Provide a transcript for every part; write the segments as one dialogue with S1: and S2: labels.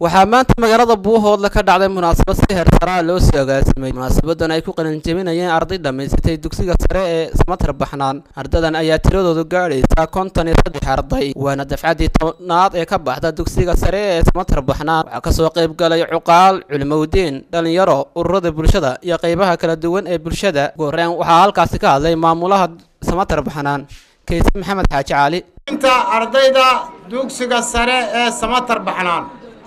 S1: waxaa maanta magaalada buuhoodle ka dhacday munaasabad si heersaraa loo soo agaasimay munaasabadan ay ku qalinjebinayeen arday dhammaysatay dugsiga sare ee samatar baxnaan ardadan ayaa tiradoodu gaadhaysa konton iyo saddex arday waana dafcaddii tobnaad ee ka baxda dugsiga sare ee samatar baxnaan waxaa kasoo qayb galay cuqaal culimowdiin dhalinyaro ururada bulshada iyo qeybaha kala duwan ee bulshada ugu horreyn waxaa halkaasi ka hadlay maamulaha samatar baxnaan kayse maxamed xaaji cali
S2: inta ardayda dugsiga sare ee samatar baxnaan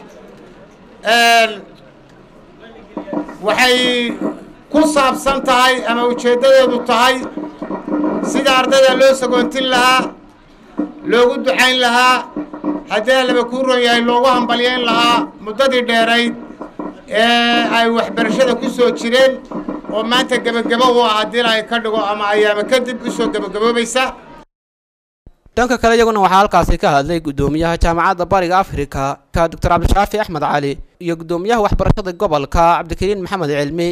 S2: waxay ku saabsan tahay ama ujeeddadeedu tahay sida ardayda loo sagoontin lahaa loogu ducayn lahaa haddii alaba kuu ron yahay loogu hambalyayn lahaa muddadii dheerayd ee ay waxbarashada ku soo jireen oo maanta gebagebo u ah haddii ay ka dhigo ama ayaama kadib u soo gebagaboobaysa
S1: dhanka kale iyaguna waxaa halkaasi ka hadlay guddoomiyaha jaamacadda bariga afrika ka doctor cabdishaafi axmed cali iyo guddoomiyaha waxbarashada gobolka cabdikariin maxamed cilmi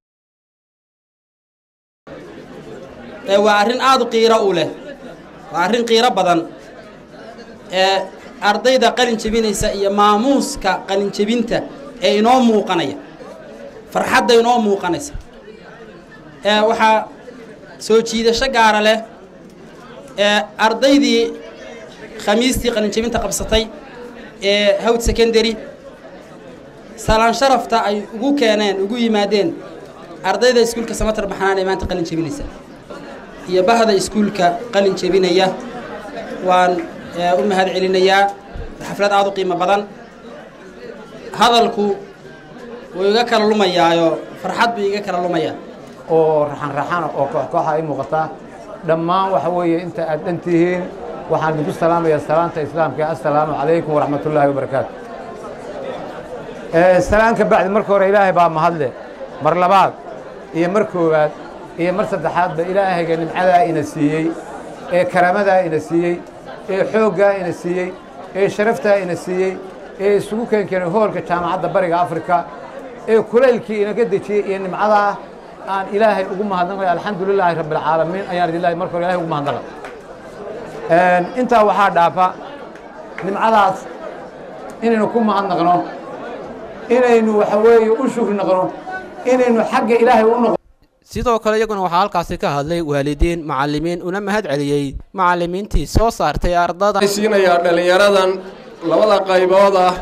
S3: waa arrin aada u qiiro u leh waa arrin qiiro badan ee ardayda qalin jebinaysa iyo maamuuska qalin jebinta ee inoo muuqanaya farxadda inoo muuqanaysa ee waxaa soo jiidasho gaara leh ee ardaydii khamiistii qalinjebinta qabsatay ee hawd secondary salaan sharafta ay ugu keeneen ugu yimaadeen ardayda iskuulka samatar baxnaan ee maanta qalin jebinaysa iyo bahda iskuulka qalin jebinaya waan u mahad celinayaa xaflad aada u qiimo badan hadalku wuu iga kala lumayaayo farxad buu iga kala lumayaa
S4: oo raxan-raxana oo koox-kooxa ay muuqataa dhammaan waxa weeye inta aad dhan tihiin waxaan idinku salaamayaa salaanta islaamka assalaamu calaykum waraxmat ullaahi wabarakaatu salaan ka bacdi marka hore ilaahay baa mahadle mar labaad iyo mar koowaad iyo mar saddexaadba ilaahayga nimcadaa ina siiyey ee karaamadaa ina siiyey ee xooggaa ina siiyey ee sharaftaa ina siiyey ee isugu keenkeenay hoolka jaamacadda bariga afrika ee kulaylkii inaga dejiyey iyo nimcadaa aan ilaahay ugu mahadnaqay alxamdu lilaahi rabbi alcaalamiin ayaan idilahay marka hore ilahay ugu mahadnaqay intaa waxaa dhaafa nimcadaas inaynu ku mahadnaqno inaynu waxa weeye u shukri naqno inaynu xagga ilaahay u noqo
S1: sidoo kale iyaguna waxaa halkaasi ka hadlay waalidiin macallimiin una mahad celiyey macallimiintii soo saartay ardada
S5: siinayaa dhallinyaradan labada qaybood ah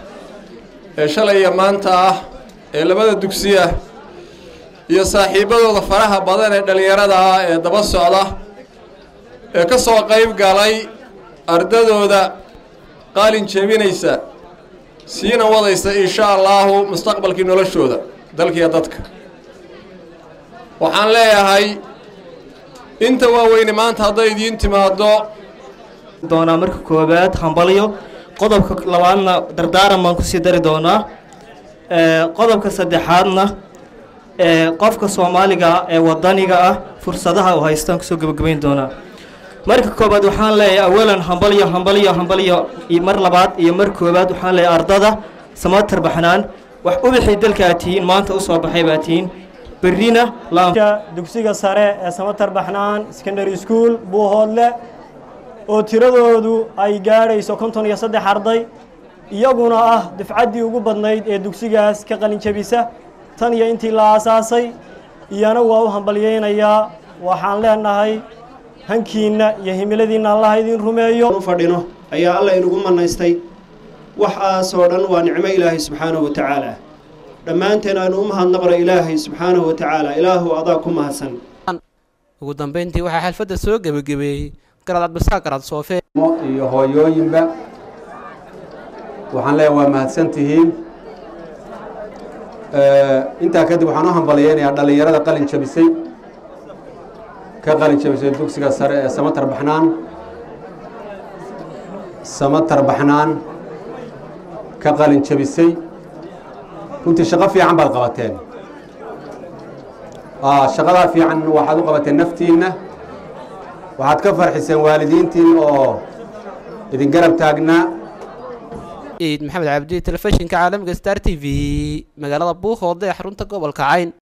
S5: ee shalay iyo maanta ah ee labada dugsiya iyo saaxiibbadooda faraha badan ee dhallinyarada ah ee daba socda ee ka soo qayb galay ardadooda qaalin jebinaysa siina wadaysa insha allaahu mustaqbalkii noloshooda dalkiiyo dadka waxaan leeyahay inta waaweyne maanta hadday idiin timaaddo
S6: doonaa marka koowaad hambalyo qodobka labaadna dardaaran baan kusii dari doonaa qodobka saddexaadna qofka soomaaliga ee wadaniga ah fursadaha uu haystaan kusoo gebagabayn doonaa marka koobaad waxaan leeyahay awalan hambalyo hambalyo hambalyo mar labaad iyo mar koobaad waxaan leeyahay ardada samatar baxnaan wax ubixii dalka aad tihiin maanta u soo baxay baad tihiin berrina
S7: dugsiga sare ee samatar baxnaan secondary school buuhoodle oo tiradoodu ay gaadhayso konton iyo saddex arday iyaguna ah dufcaddii ugu badnayd ee dugsigaas ka qalin jebisa tan iyo intii la aasaasay iyana waa u hambalyaynayaa waxaan leenahay hankiinna iyo himiladiinna allaha idin rumeeyo
S8: u fadhino ayaa alla inugu manaystay waxaasoo dhan waa nicmo ilaahay subxaanahu wa tacaala dhammaanteen aynu u mahadnaqno ilaahay subxaanahu wa tacaala ilaahu adaa ku mahadsan
S1: ugu dambayntii waxaa xalfadda soo gebagabeeyey garad cabdisaaq garad soofe
S9: iyo hooyooyinba waxaan leeyahay waa mahadsan tihiin intaa kadib waxaan u hambalyaynayaa dhallinyarada qalin jabisay ka qalin jabisay dugsiga sare ee samatar baxnaan samatar baxnaan ka qalin jabisay runtii shaqo fiican baad qabateen shaqadaa fiican waxaad u qabateen naftiinna waxaad ka farxiseen waalidiintiin oo idin garab taagnaa
S1: ciid maxamed cabdi telefishinka caalamiga star t v magaalada buuhoodle ee xarunta gobolka cayn